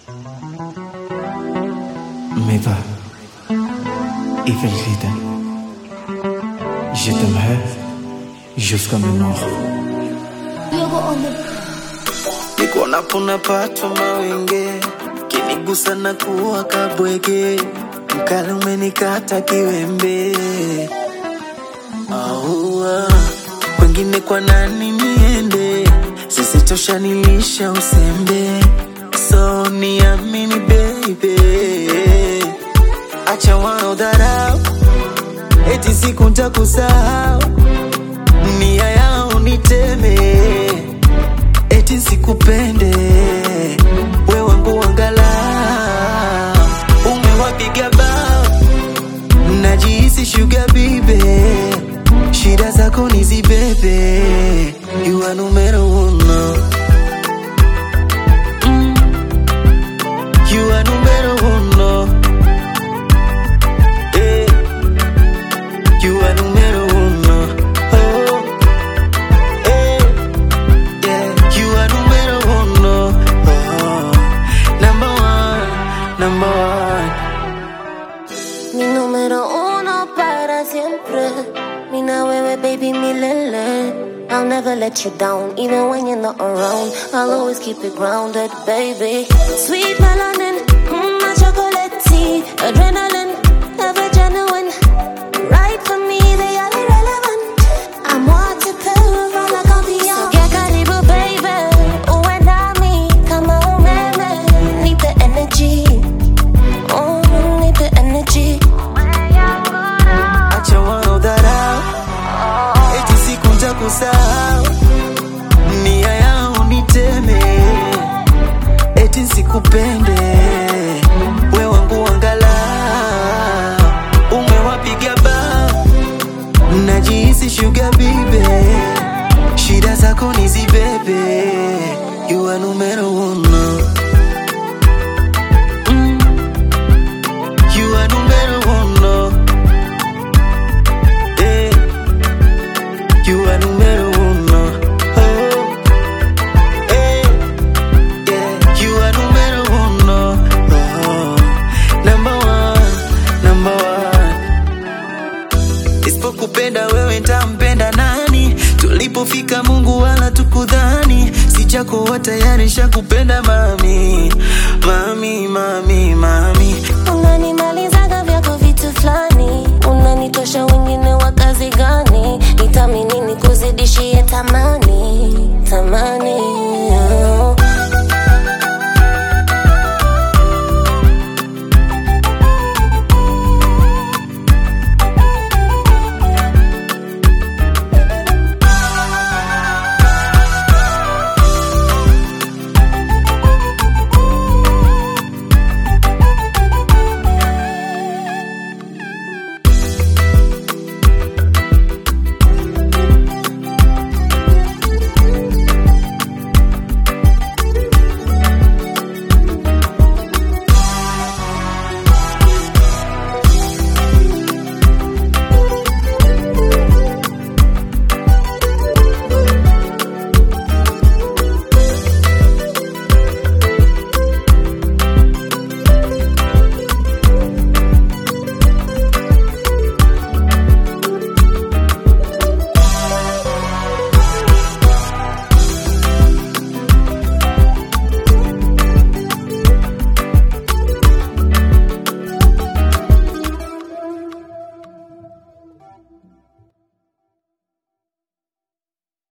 Mais va, Ifelrida. Je t'aimerai jusqu'à ma mort. niko naponapatwa mawenge kinigusa na kuwa kabwege mkali umenikata kiwembe aua kwengine kwa nani niende sisitosha nilisha usembe so niamini baby acha wanaodharau eti siku ntakusahau nia yao niteme eti sikupende we wangu wangala umewapiga bao najihisi shuga bibe shida zako nizibebe you are numero uno Mm. you are numero uno Eh. you are numero uno oh. Eh. Yeah, you are numero uno. Oh, number one, number one. Mi número uno para siempre. Mina wewe baby milele. I'll never let you down, even when you're not around. I'll always keep it grounded, baby. Sweet melanin, mm, my chocolate tea, adrenaline, ever genuine. Right for me, they are irrelevant. I'm waterproof, like confiance. So get karibu, baby. Uwe nami kama umeme. Need the energy. Oh, need the energy. Acha wanaodharau, eti siku nitakusahau. Nia yao niteme, eti sikupende. We wangu wangala, umewapiga bao, najihisi shuga bibe, shida zako nizibebe. You are numero uno. Mm. You are numero uno. Eh. You are numero uno. Oh. Eh. Yeah. You are numero uno. Oh. Number one. Number one. Isipokupenda wewe ntampenda nani? Tulipofika Mungu wala tukudhani, sijakuwa tayari shakupenda mami, mami, mami, mami. unanimalizaga vyako vitu fulani unanitosha wengine wa kazi gani nitamini nikuzidishie tamani tamani yeah.